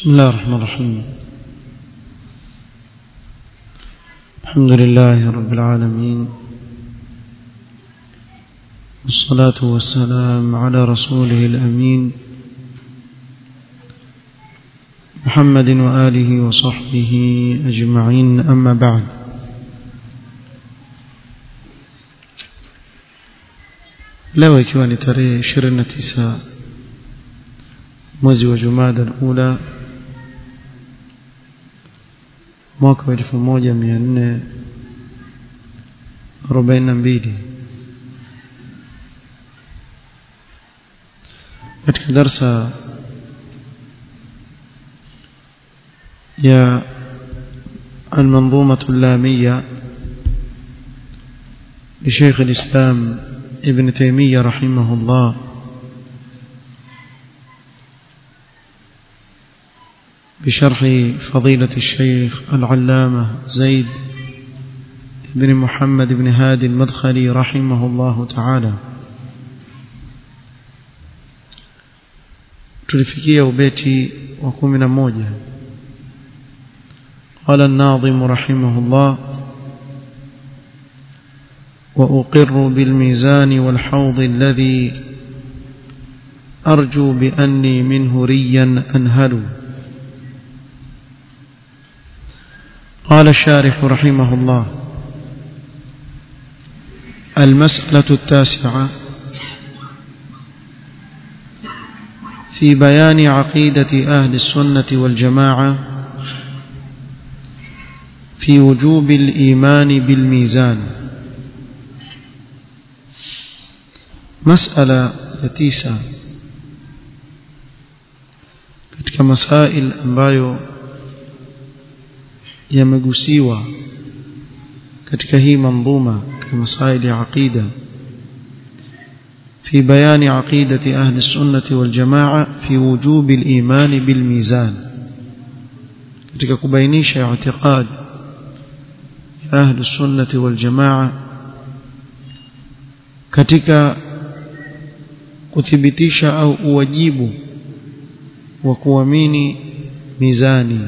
بسم الله الرحمن الرحيم الحمد لله رب العالمين والصلاة والسلام على رسوله الأمين محمد وآله وصحبه أجمعين أما بعد leo ikiwa ni tarehe 29 mwezi wa Jumada al-Ula mwaka wa 1442 katika darsa ya المنظومة اللامية لشيخ الإسلام ابن تيمية رحمه الله بشرح فضيلة الشيخ العلامة زيد بن محمد بن هادي المدخلي رحمه الله تعالى tulifikia ubeti wa kumi na moja قال الناظم رحمه الله وأقر بالميزان والحوض الذي أرجو بأني منه ريا أنهل قال الشارح رحمه الله المسألة التاسعة في بيان عقيدة أهل السنة والجماعة في وجوب الإيمان بالميزان مسألة تسعة katika masail ambayo yamegusiwa katika hii mandhuma katika masail ya aqida في بيان عقيدة أهل السنة والجماعة في وجوب الإيمان بالميزان katika kubainisha اعتقاد أهل السنة والجماعة katika kuthibitisha au uwajibu wa kuamini mizani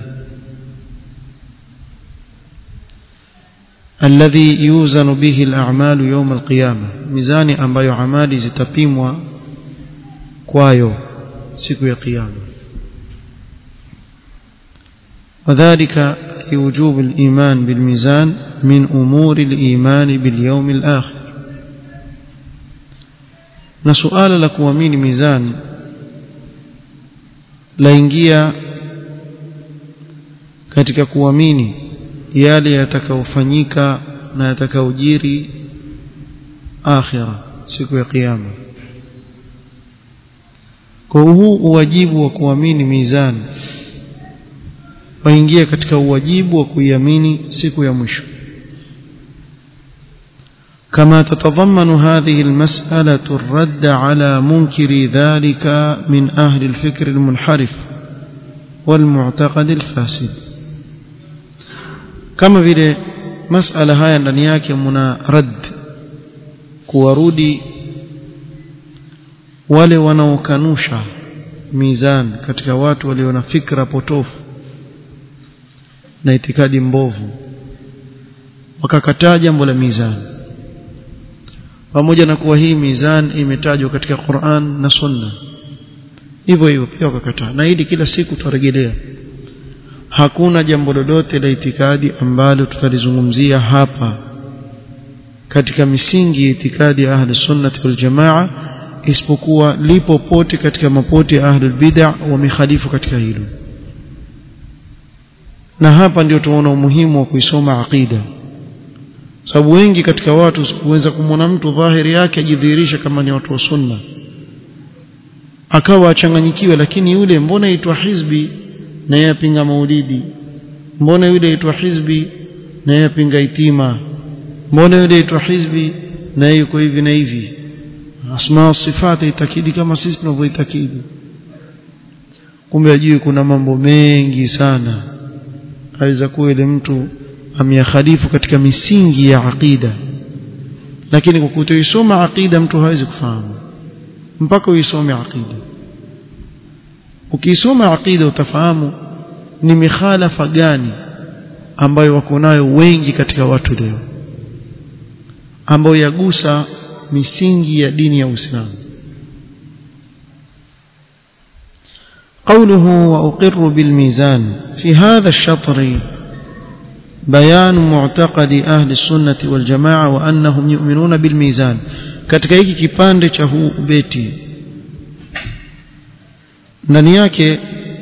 الذي يوزن به الأعمال يوم القيامة ميزاني ambayo amali zitapimwa kwayo siku ya kiyama وذلك لوجوب الإيمان بالميزان من أمور الإيمان باليوم الآخر na suala la kuamini mizani laingia katika kuamini yale yatakayofanyika na yatakayojiri akhira siku ya kiyama kwa huu uwajibu wa kuamini mizani waingia katika uwajibu wa kuiamini siku ya mwisho كما تتضمن هذه المسألة الرد على منكر ذلك من أهل الفكر المنحرف والمعتقد الفاسد kama vile masala haya ndani yake mna rad kuwarudi wale wanaokanusha mizan katika watu walio na fikra potofu na itikadi mbovu wakakataa jambo la mizani pamoja na kuwa hii mizan imetajwa katika Qur'an na Sunna hivyo hivyo pia wakakataa na hili kila siku tutarejelea hakuna jambo lolote la itikadi ambalo tutalizungumzia hapa katika misingi ya itikadi ya ahli sunnati wal jamaa isipokuwa lipo pote katika mapote ya ahli bid'ah wamekhalifu katika hilo na hapa ndio tunaona umuhimu wa kuisoma aqida sababu wengi katika watu huweza kumwona mtu dhahiri yake ajidhihirisha kama ni watu wa sunna akawa achanganyikiwe lakini yule mbona aitwa hizbi na yeye apinga maulidi mbona yule aitwa hizbi na yeye apinga itima mbona yule aitwa hizbi na yeye yuko hivi na hivi asma sifati itakidi kama sisi tunavyoitakidi kumbe ajui kuna mambo mengi sana aweza kuwa ile mtu ameyakhalifu katika misingi ya aqida lakini kwa kutoisoma aqida mtu hawezi kufahamu mpaka uisome aqida ukisoma aqida utafahamu ni mikhalafa gani ambayo wako nayo wengi katika watu leo ambayo yagusa misingi ya dini ya Uislamu قوله وأقر بالميزان في هذا الشطر بيان معتقد أهل السنة والجماعة وأنهم يؤمنون بالميزان katika hiki kipande cha huu beti ndani yake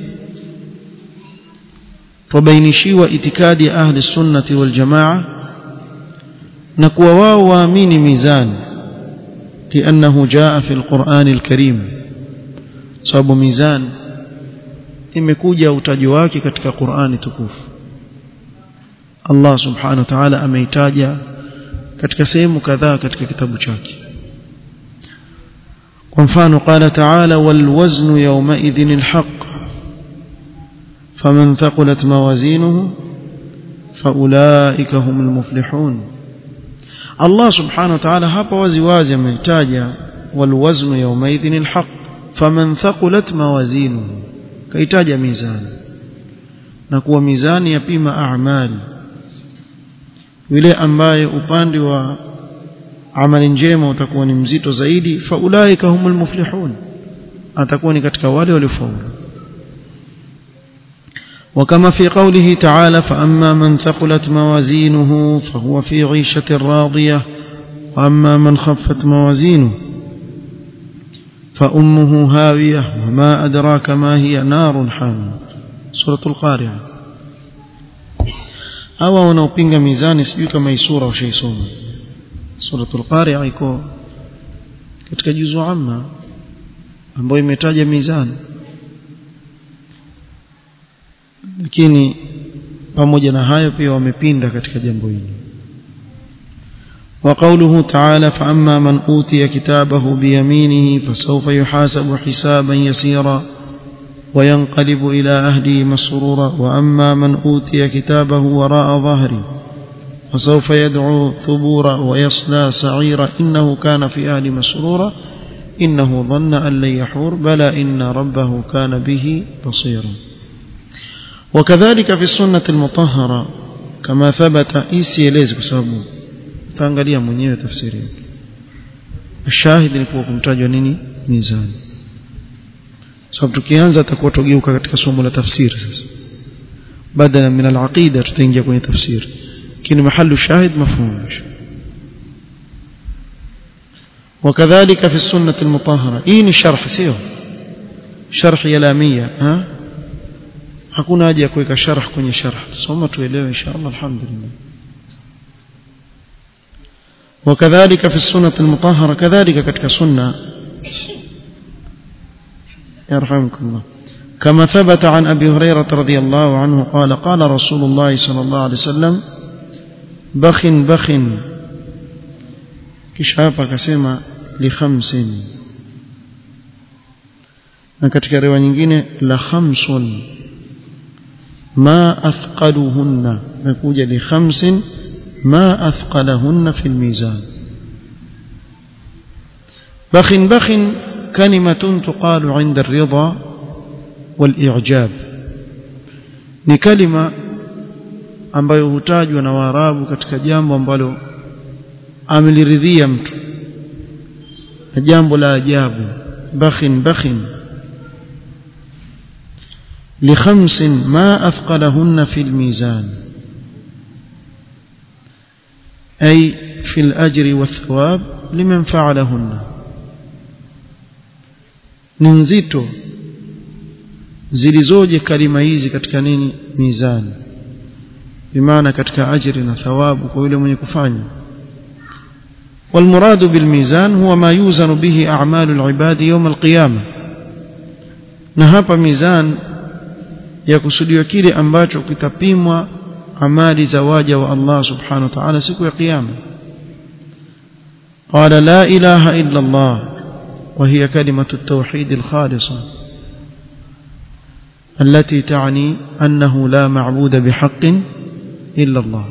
tubainishiwa itikadi ya ahli sunnati wal jamaa na kuwa wao waamini mizani liannahu jaa fi alquran alkarim sababu mizani imekuja utaji wake katika Qur'ani tukufu Allah subhanahu wa ta'ala ameitaja katika sehemu kadhaa katika kitabu chake kwa mfano qala ta'ala wal waznu yawma idhin alhaq faman thaqulat mawazinuhu faulaika humul muflihun Allah subhanahu wa ta'ala hapa wazi wazi ameitaja wal waznu yawma idhin alhaq faman thaqulat mawazinuhu kaitaja mizani na kuwa mizani yapima a'mali yule ambaye upande wa amali njema utakuwa ni mzito zaidi faulaika humul muflihun atakuwa ni katika wale waliofaulu وكما في قوله تعالى فأما من ثقلت موازينه فهو في عيشة راضية وأما من خفت موازينه فأمه هاوية وما أدراك ما هي نار حامية سورة القارعة hawa wanaopinga mizani sijui kama hii sura ushaisoma suratul qari'a iko katika juzu amma ambayo imetaja mizani lakini pamoja na hayo pia wamepinda katika jambo hili وقوله تعالى فأما من أوتي كتابه بيمينه فسوف يحاسب حسابا يسيرا وينقلب إلى أهله مسرورا وأما من أوتي كتابه وراء ظهري فسوف يدعو ثبورا ويصلى سعيرا إنه كان في أهل مسرورا إنه ظن أن لن يحور بلى إن ربه كان به بصيرا وكذلك في السنة المطهرة كما ثبت إيسي ليز بسببه utaangalia mwenyewe tafsiri yake shahidi ni kuwa kumtajwa nini mizani sababu tukianza atakuwa tugeuka katika somo la tafsiri sasa badala min al-aqida tutaingia kwenye tafsiri lakini mahallu shahid mafhum وكذلك في السنة المطهرة إيه شرح سيو شرح يلامية ها hakuna haja ya kuweka sharh kwenye sharh tusoma tuelewe inshallah alhamdulillah وكذلك في السنة المطهرة كذلك كتك سنة يرحمكم الله كما ثبت عن أبي هريرة رضي الله عنه قال قال رسول الله صلى الله عليه وسلم بخ بخ كشافة كسيما لخمس na katika riwaya nyingine la khamsun ma athqaluhunna nakuja li khamsin ما أثقلهن في الميزان بخ بخ كلمة تقال عند الرضا والإعجاب ni kalima ambayo hutajwa na Waarabu katika jambo ambalo ameliridhia mtu na jambo la ajabu bakhin bakhin li khamsin ma athqalahunna fil mizan أي في الأجر والثواب لمن فعلهن ننزيتو zilizoje kalima hizi katika nini mizani bimaana katika ajri na thawabu kwa yule mwenye kufanya والمراد بالميزان هو ما يوزن به أعمال العباد يوم القيامة na hapa mizan yakusudiwa kile ambacho kitapimwa amali za waja wa Allah subhanahu wa ta'ala siku ya kiyama qala la ilaha illa Allah wa hiya kalimatu at-tauhid al-khalisa التي تعني أنه لا معبود بحق إلا الله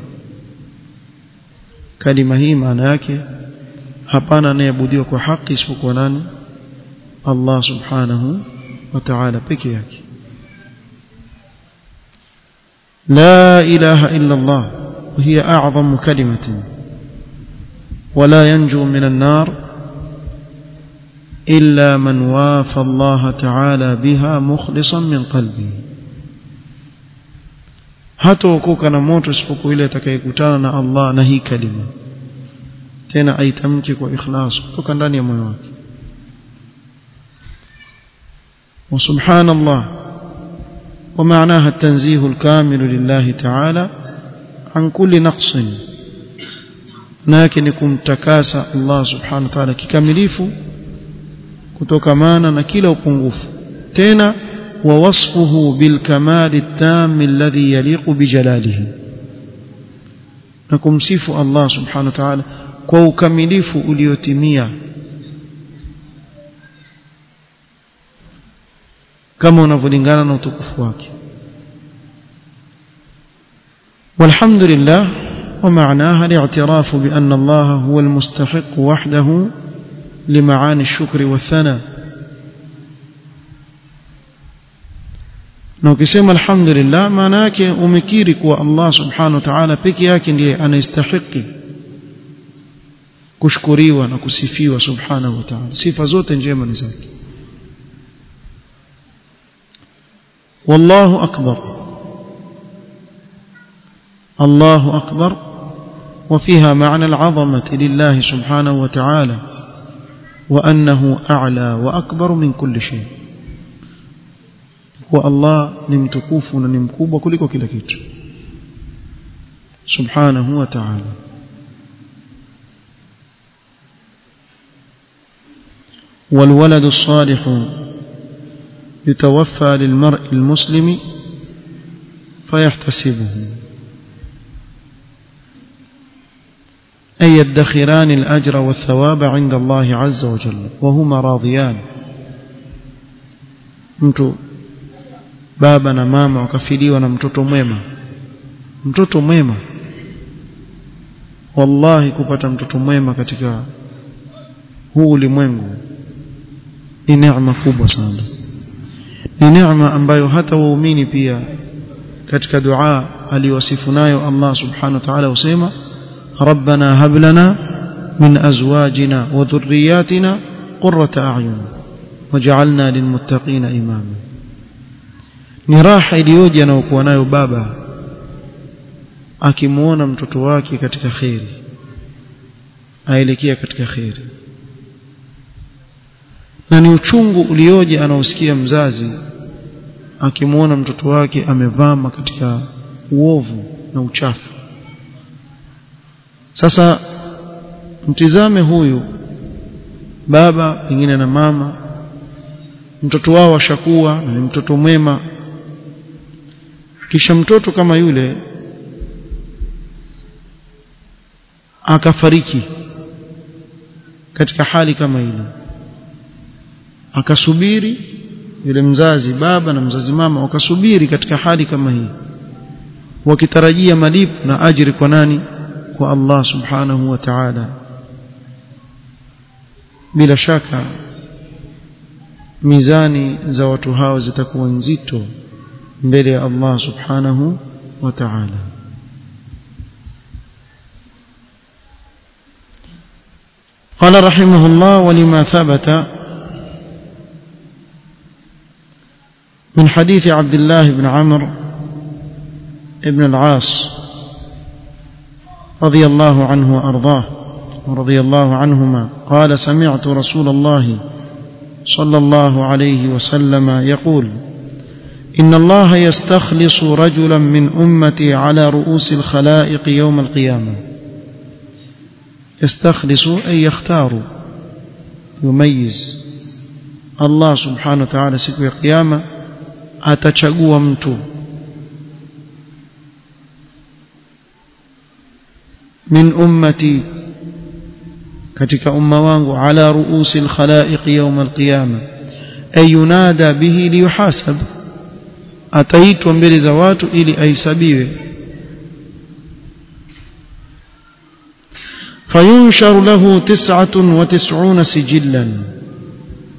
كلمة هي معنى yake hapana anayeabudiwa kwa haki isipokuwa nani Allah subhanahu wa ta'ala peke yake لا إله إلا الله وهي أعظم كلمة ولا ينجو من النار إلا من وافى الله تعالى بها مخلصا من قلبه hataokoka na moto isipokuwa ile atakayekutana na Allah na hii kalima tena aitamke kwa ikhlas kutoka ndani ya moyo wake wa subhanallah ومعناها التنزيه الكامل لله تعالى عن كل نقص لكن kumtakasa Allah subhanahu wa ta'ala kikamilifu kutokamana na kila upungufu tena wa wasfuhu bil kamal at-tam alladhi yaliqu bi jalalihi na kumsifu Allah subhanahu wa ta'ala kwa ukamilifu uliotimia kama unavyolingana na utukufu wake والحمد لله ومعناها الاعتراف بأن الله هو المستحق وحده لمعاني الشكر والثناء na ukisema alhamdulillah maana yake umekiri kuwa Allah subhanahu wa ta'ala peke yake ndiye anastahili kushukuriwa na kusifiwa subhanahu wa ta'ala sifa zote njema ni zake والله أكبر الله أكبر وفيها معنى العظمة لله سبحانه وتعالى وأنه أعلى وأكبر من كل شيء والله نمتكوف ونمكوب وكلك وكل كيت سبحانه وتعالى والولد الصالح يتوفى للمرء المسلم فيحتسبه أي يدخران الأجر والثواب عند الله عز وجل وهما راضيان mtu baba na mama wakafiliwa na mtoto mwema mtoto mwema wallahi kupata mtoto mwema katika huu ulimwengu ni neema kubwa sana ni neema ambayo hata waumini pia katika dua aliwasifu nayo Allah subhanahu wa ta'ala usema ربنا هب لنا من أزواجنا وذرياتنا قرة أعين وجعلنا للمتقين إماما ni raha iliyoje anayokuwa nayo baba akimuona mtoto wake katika kheri aelekea katika kheri na ni uchungu ulioje anaosikia mzazi akimuona mtoto wake amevama katika uovu na uchafu sasa mtizame huyu baba pengine na mama mtoto wao washakuwa na ni mtoto mwema kisha mtoto kama yule akafariki katika hali kama ile akasubiri yule mzazi baba na mzazi mama wakasubiri katika hali kama hii wakitarajia malipo na ajiri kwa nani kwa Allah subhanahu wa ta'ala bila shaka mizani za watu hao zitakuwa nzito mbele ya Allah subhanahu wa ta'ala قال رحمه الله ولما ثبت من حديث عبد الله بن عمرو بن العاص رضي الله عنه وأرضاه ورضي الله عنهما قال سمعت رسول الله صلى الله عليه وسلم يقول إن الله يستخلص رجلا من أمتي على رؤوس الخلائق يوم القيامة يستخلص أي يختار يميز الله سبحانه وتعالى siku ya kiyama atachagua mtu min ummati katika umma wangu ala ruusi alkhalaiq yawm alqiyama ay yunada bihi liyuhasab ataitwa mbele za watu ili ahesabiwe فينشر له تسعة وتسعون سجلا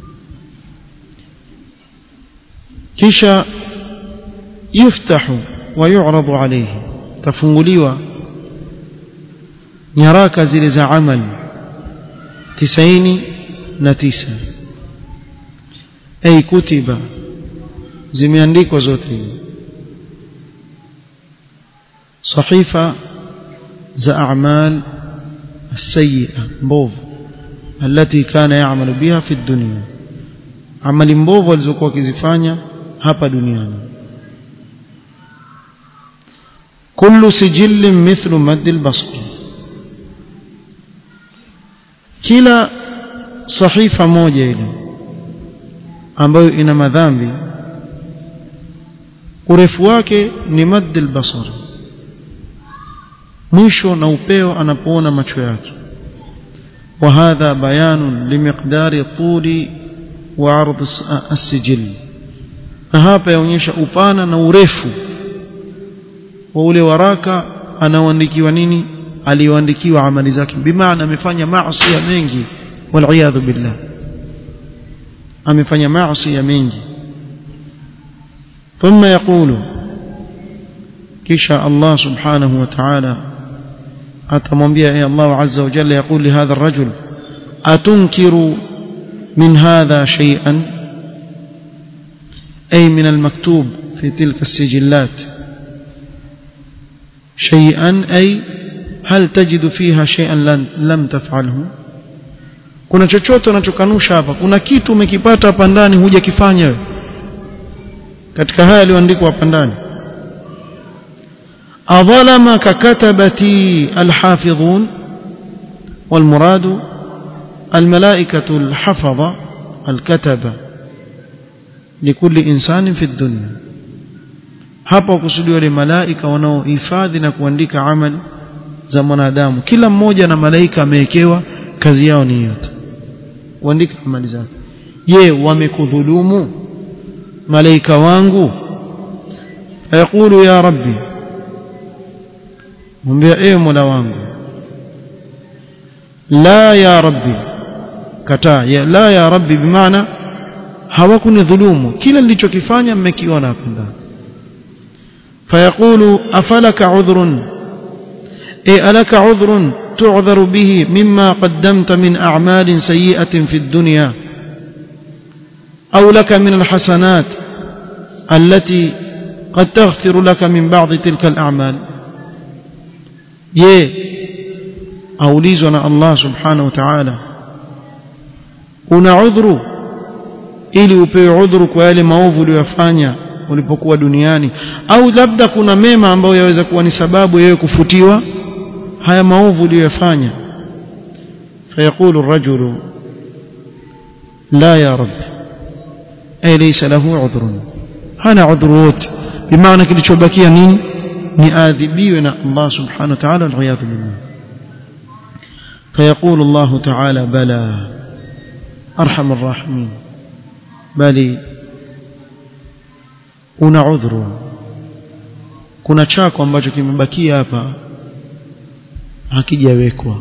كشا يفتح ويعرض عليه تفنغليوا nyaraka zile za amal tisaini na tisa ay kutiba zimeandikwa zote hizi صحيفة za أعمال السيئة مبوف التي كان يعمل بها في الدنيا عمل مبوف alizokuwa akizifanya hapa duniani كل سجل مثل مد البصر kila sahifa moja ile ambayo ina madhambi urefu wake ni madd albasar mwisho na upeo anapoona macho yake وهذا بيان لمقدار طول وعرض السجل na hapa yaonyesha upana na urefu wa ule waraka anaoandikiwa nini aliyoandikiwa amali zake bimaana amefanya maasi mengi wal billah amefanya maasi mengi ثم يقول كشاء الله سبحانه وتعالى atamwambia ya Allah azza wa jalla يقول لهذا الرجل أتنكر من هذا شيئا أي من المكتوب في تلك السجلات شيئا أي هل تجد فيها شيئا لم تفعله kuna chochote unachokanusha hapa kuna kitu umekipata hapa ndani hujakifanya wewe katika haya yaliyoandikwa hapa ndani أظلمك ككتبتي الحافظون والمراد الملائكة الحفظة الكتبة لكل إنسان في الدنيا hapa kusudiwa wale malaika wanaohifadhi na kuandika amali za mwanadamu kila mmoja na malaika amewekewa kazi yao ni hiyo kuandika amali zake je wamekudhulumu malaika wangu fayaqulu ya rabbi mwambia ewe mola wangu la ya rabbi kataa ya, la ya rabbi bimaana hawakunidhulumu kila nilichokifanya mmekiona hapo ndani fayaqulu afalaka udhrun e alaka udhrun تعذر به مما قدمت من أعمال سيئة في الدنيا أو لك من الحسنات التي قد تغفر لك من بعض تلك الأعمال je aulizwa na Allah subhanahu wa ta'ala una udhuru ili upewe udhuru kwa yale maovu uliyofanya ulipokuwa duniani au labda kuna mema ambayo yaweza kuwa ni sababu yewe kufutiwa haya maovu uliyofanya fayaqulu ar-rajulu la ya rab ay laysa lahu udhrun hana udhuru wote bimaana kilichobakia nini ni adhibiwe na Allah subhanahu wa ta'ala wal billah فيقول الله تعالى بلى أرحم الراحمين بل una udhuru kuna chako ambacho kimebakia hapa hakijawekwa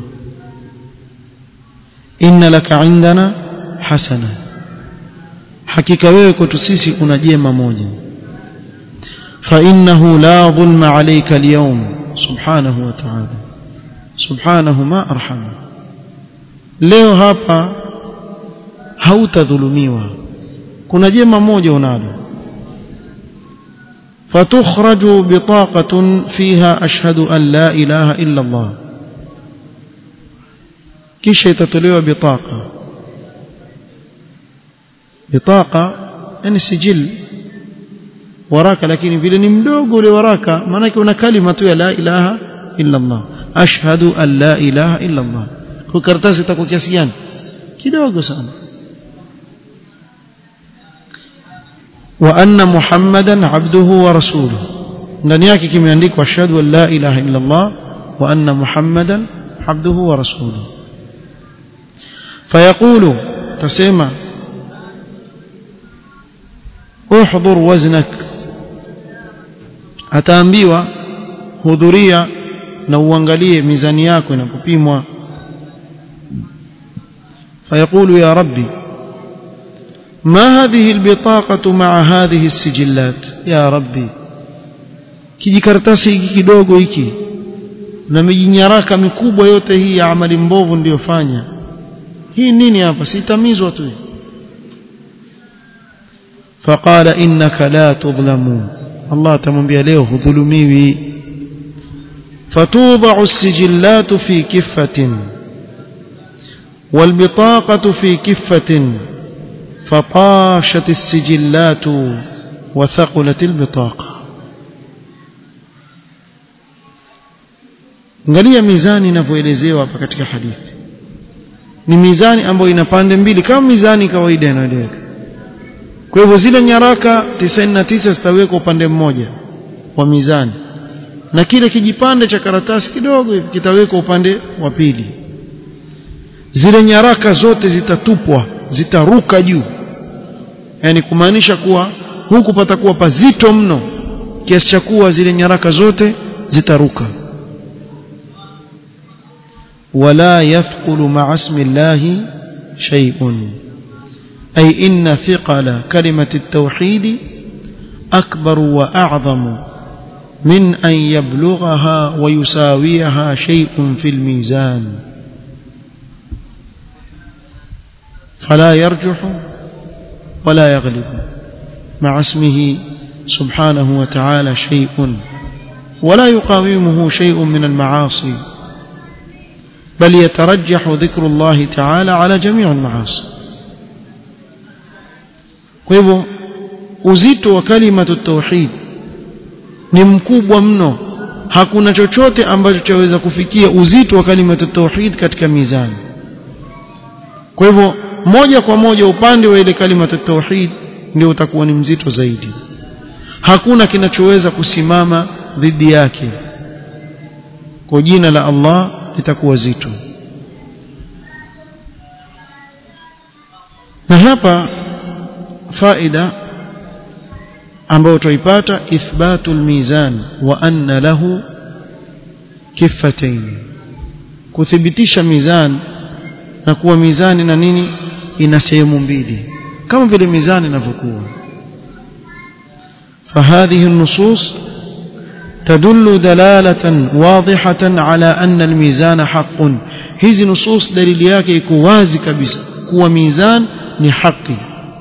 inna laka indana hasana hakika wewe kwetu sisi una jema moja فإنه لا ظلم عليك اليوم سبحانه وتعالى سبحانه ما أرحم leo hapa hautadhulumiwa kuna jema moja unalo فتخرج بطاقة فيها أشهد أن لا إله إلا الله kisha itatolewa bitaqa bitaqa yani sijil waraka lakini vile ni mdogo ule waraka maana una kalima tu ya la ilaha illa Allah ashhadu an la ilaha illa Allah kwa karatasi itakuwa kiasi gani kidogo sana wa anna muhammadan abduhu wa rasuluhu ndani yake kimeandikwa ashhadu an la ilaha illa Allah wa anna muhammadan abduhu wa rasuluhu فيقول تسمع احضر وزنك ataambiwa hudhuria na uangalie mizani yako inapopimwa فيقول يا ربي ما هذه البطاقة مع هذه السجلات يا ربي kijikaratasi hiki kidogo hiki na mijinyaraka mikubwa yote hii ya amali mbovu ndiyofanya hii nini hapa sitamizwa tu faqala innaka la tudhlamu Allah atamwambia leo hudhulumiwi fatudha'u as-sijillatu fi kiffatin والبطاقة في كفة فطاشت السجلات وثقلت البطاقة angalia mizani inavyoelezewa hapa katika hadithi ni mizani ambayo ina pande mbili kama mizani kawaida inayoeleweka kwa hivyo zile nyaraka 99 zitawekwa upande mmoja wa mizani na kile kijipande cha karatasi kidogo hivi kitawekwa upande wa pili zile nyaraka zote zitatupwa zitaruka juu yani kumaanisha kuwa huku patakuwa pazito mno kiasi cha kuwa zile nyaraka zote zitaruka ولا يثقل مع اسم الله شيء أي إن ثقل كلمة التوحيد أكبر وأعظم من أن يبلغها ويساويها شيء في الميزان فلا يرجح ولا يغلب مع اسمه سبحانه وتعالى شيء ولا يقاومه شيء من المعاصي بل يترجح ذكر الله تعالى على جميع المعاصي kwa hivyo uzito wa kalimatu tauhid ni mkubwa mno hakuna chochote ambacho chaweza kufikia uzito wa kalimatu tauhid katika mizani kwa hivyo moja kwa moja upande wa ile kalimatu tauhid ndio utakuwa ni mzito zaidi hakuna kinachoweza kusimama dhidi yake kwa jina la Allah litakuwa zito na hapa faida ambayo tuipata ithbatul mizan wa anna lahu kiffatain kuthibitisha mizan na kuwa mizani na nini ina sehemu mbili kama vile mizani inavyokuwa فهذه النصوص تدل دلالة واضحة على أن الميزان حق هذه نصوص دليل yake iko wazi kabisa kuwa mizan ni haki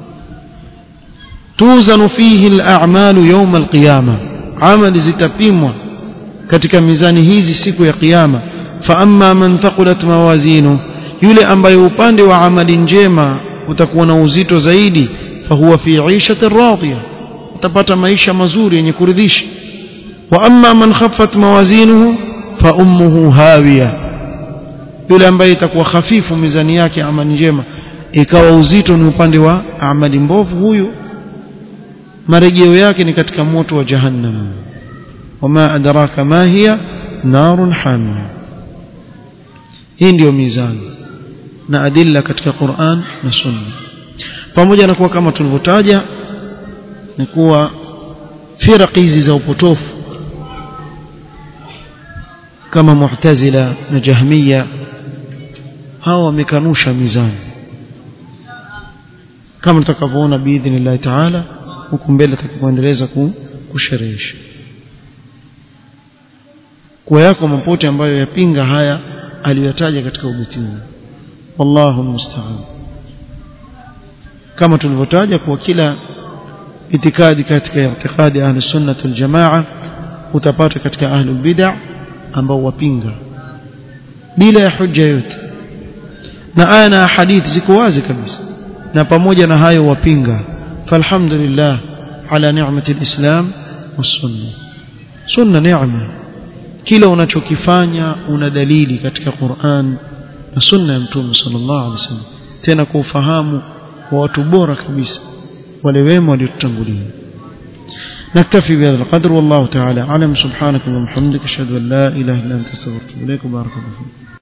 توزن فيه الأعمال يوم القيامة عمل zitapimwa katika mizani hizi siku ya kiyama فأما من ثقلت موازينه yule ambaye upande wa amali njema utakuwa na uzito zaidi fahuwa fi 'ishatin radiyah utapata maisha mazuri yenye kuridhisha wa amma man khaffat mawazinuhu fa ummuhu hawiya yule ambaye itakuwa hafifu mizani yake amali njema ikawa uzito ni upande wa amali mbovu huyu marejeo yake ni katika moto wa jahannam wama adraka ma hiya narun hamia hii ndiyo mizani na adilla katika Qur'an na Sunna pamoja na kuwa kama tulivyotaja ni kuwa firaq hizi za upotofu kama Mu'tazila na Jahmiya hawa wamekanusha mizani kama tutakavyoona biidhnillah taala huku mbele tutakapoendeleza kusherehesha kwa yako mapote ambayo yapinga haya aliyotaja katika ubeti huu wallahu musta'an kama tulivyotaja kwa kila itikadi katika itikadi ahli sunnah wal jamaa utapata katika ahli bid'ah ambao wapinga bila ya hujja yote na aya na hadithi ziko wazi kabisa na pamoja na hayo wapinga falhamdulillah ala ni'mati alislam was-sunna sunna neema kila unachokifanya una dalili katika Qur'an na sunna ya mtume sallallahu alaihi wasallam tena kwa ufahamu wa watu bora kabisa wale wema waliotutangulia نكتفي بهذا القدر والله تعالى أعلم سبحانك اللهم وبحمدك أشهد أن لا إله إلا أنت أستغفرك وبارك الله فيك